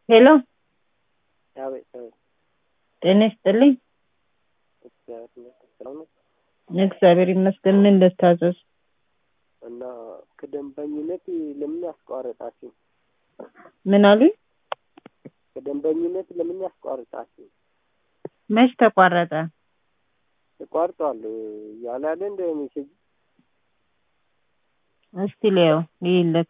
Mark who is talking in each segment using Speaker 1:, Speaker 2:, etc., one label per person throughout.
Speaker 1: ሄሎ
Speaker 2: አቤት አቤት።
Speaker 1: ጤና ይስጥልኝ።
Speaker 2: እግዚአብሔር ይመስገን ሰላም ነው።
Speaker 1: እግዚአብሔር ይመስገን። ምን ልታዘዝ?
Speaker 2: እና ከደንበኝነት ለምን ያስቋረጣችሁ?
Speaker 1: ምን አሉኝ?
Speaker 2: ከደንበኝነት ለምን ያስቋረጣችሁ?
Speaker 1: መች ተቋረጠ?
Speaker 2: ተቋርጧል ያለ አይደል እንደ ሜሴጅ
Speaker 1: እስቲ ሊየው ይልክ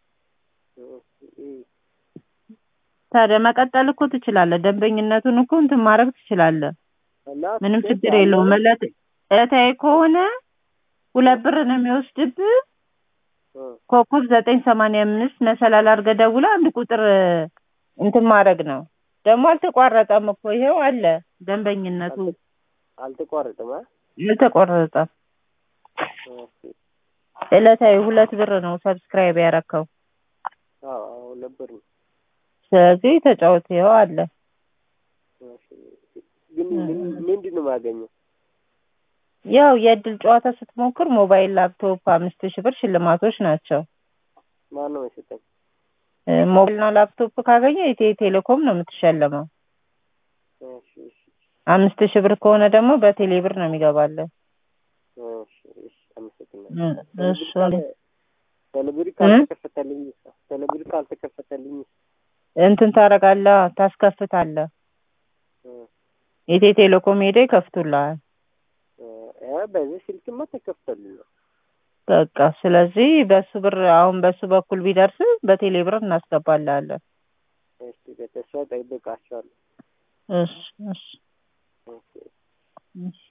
Speaker 1: ታዲያ መቀጠል እኮ ትችላለህ። ደንበኝነቱን እኮ እንትን ማድረግ ትችላለህ።
Speaker 2: እና
Speaker 1: ምንም
Speaker 2: ትኬት
Speaker 1: ችግር
Speaker 2: ያለው
Speaker 1: የለውም። እለት እለታዊ ከሆነ ሁለት ብር ነው የሚወስድብህ።
Speaker 2: እ፣
Speaker 1: ኮከብ ዘጠኝ ሰማንያ አምስት መሰላል አድርገህ ደውለህ አንድ ቁጥር እንትን ማድረግ ነው። ደግሞ አልተቋረጠም እኮ ይሄው አለ ደንበኝነቱ
Speaker 2: አልተቋረጠም። አ?
Speaker 1: አልተቆረጠም።
Speaker 2: ኦኬ።
Speaker 1: እለታዊ ሁለት ብር ነው ሰብስክራይብ ያረከው።
Speaker 2: አዎ አዎ ነበር ነው።
Speaker 1: ስለዚህ ተጫወት፣ ይኸው አለ።
Speaker 2: እሺ። ግን ምን- ምንድን ነው የማገኘው?
Speaker 1: ያው የእድል ጨዋታ ስትሞክር ሞባይል፣ ላፕቶፕ አምስት ሺህ ብር ሽልማቶች ናቸው።
Speaker 2: ማን ነው የሰጠኝ?
Speaker 1: እ፣ ሞባይልና ላፕቶፕ ካገኘ ኢትዮ ቴሌኮም ነው የምትሸለመው።
Speaker 2: እሺ እሺ
Speaker 1: አምስት ሺህ ብር ከሆነ ደግሞ በቴሌ ብር ነው የሚገባለን።
Speaker 2: እሺ እሺ አመሰግናለሁ።
Speaker 1: እሺ
Speaker 2: ቴሌብር ካልተከፈተልኝ ቴሌብር ካልተከፈተልኝ
Speaker 1: እንትን ታደርጋለህ፣ ታስከፍታለህ።
Speaker 2: እ፣
Speaker 1: ኢትዮ ቴሌኮም ሄደህ ይከፍቱልሃል።
Speaker 2: እ፣ በዚህ ስልክማ ተከፍተልኝ ነው።
Speaker 1: በቃ ስለዚህ በሱ ብር አሁን በሱ በኩል ቢደርስ በቴሌ ብር እናስገባልሃለን።
Speaker 2: እሺ በተስፋ ጠይቃቸዋለሁ።
Speaker 1: እሺ እሺ
Speaker 2: ኦኬ
Speaker 1: እሺ